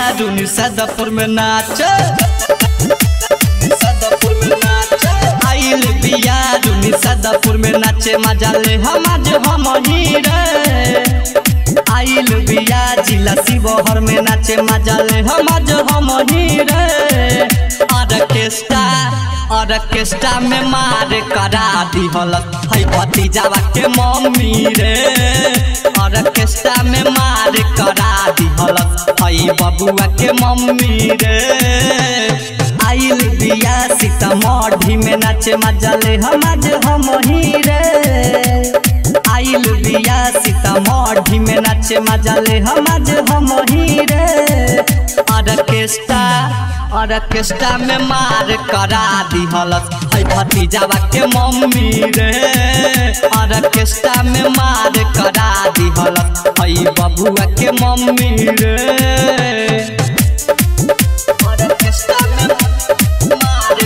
रुनी सदपुर में नाच सदपुर में नाच आइल बिया रुनी सदपुर में नाचे मजा ले हम आज हम ही रे आइल बिया जिला शिवहर में नाचे मजा ले हम आज हम ही रे ऑर्केस्ट्रा ऑर्केस्ट्रा में मार करा दिहल है भतीजावा के मम्मी रे ऑर्केस्ट्रा में मार करा दिहल है बबुआ के मम्मी रे आइल बिया सीतामढ़ी में नाचे मजा ले हम आज हम ही रे आइल बिया सीतामढ़ी में नाचे मजा ले हम आज हम ही रे ऑर्केस्ट्रा ऑर्केस्ट्रा में मार करा दिहलस है भतीजावा के मम्मी रे ऑर्केस्ट्रा में मार करा दिहलस है बबुआ के मम्मी रे ऑर्केस्ट्रा में मार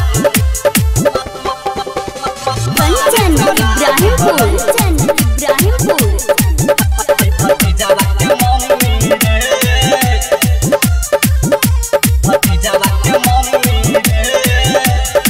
कंचन इब्राहिमपुर इब्राहिमपुर भतीजावा के मम्मी रे भतीजावा के मम्मी रे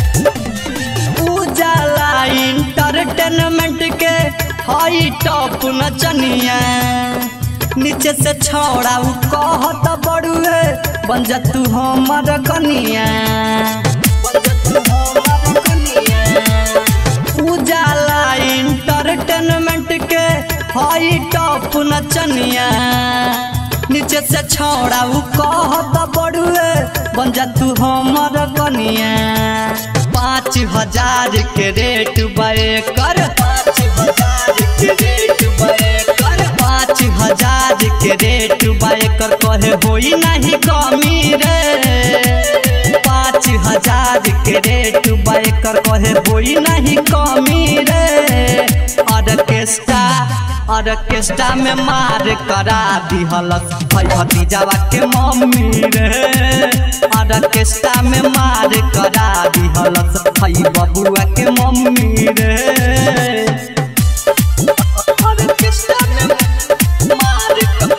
उजाला इंटरटेनमेंट के हाई टॉप नचनिया नीचे से छोड़ा उ कहत बड़ुए बन जा तू हमर कनिया बन जा तू हमर कनिया उजाला इंटरटेनमेंट के हाई टॉप नचनिया नीचे से छोड़ा उ कहत बड़ुए बन जा तू हमर कनिया पाँच हजार के रेट बे कर पाँच हजार के रेट बे कर पाँच हजार के रेट बे कर कहे होई नहीं कमी रे पाँच हजार के रेट बे कर कहे होई नहीं कमी रे ऑर्केस्ट्रा ऑर्केस्ट्रा में मार करा दिहलस है भतीजावा के मम्मी रे ऑर्केस्ट्रा में मार करा दिहलस है बबुआ के मम्मी रे ऑर्केस्ट्रा में मार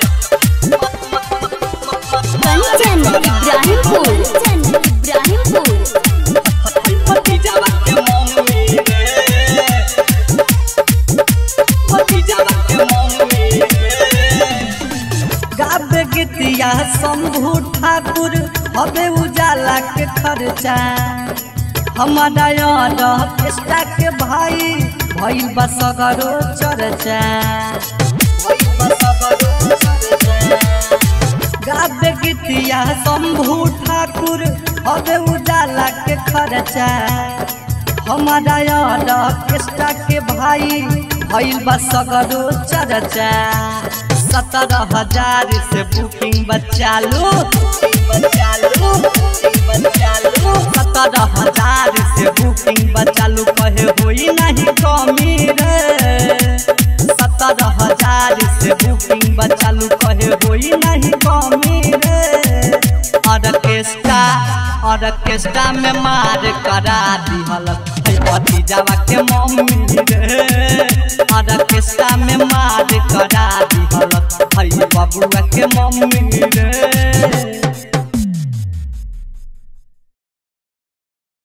कंचन इब्राहिमपुर इब्राहिमपुर भतीजावा के मम्मी रे भतीजावा के मम्मी रे गाबे गीतिया शंभू ठाकुर हबे उजाला के खर्चा हमारा यार ऑर्केस्ट्रा के भाई भइल बा सगरो चर्चा भइल बा सगरो चर्चा गाबे गीतिया शंभू ठाकुर हबे उजाला के खर्चा हमारा यार ऑर्केस्ट्रा के भाई भइल बा सगरो चर्चा सत्रह हजार से बुकिंग बचालू बचालू बचालू सत्रह हजार से बुकिंग बचालू कहे होई नहीं कमी रे सत्रह हजार से बुकिंग बचालू कहे होई नहीं कमी रे ऑर्केस्ट्रा ऑर्केस्ट्रा में मार करा दिहल है भतीजावा के मम्मी रे ऑर्केस्ट्रा में मार करा दिहल है बबुआ के मम्मी रे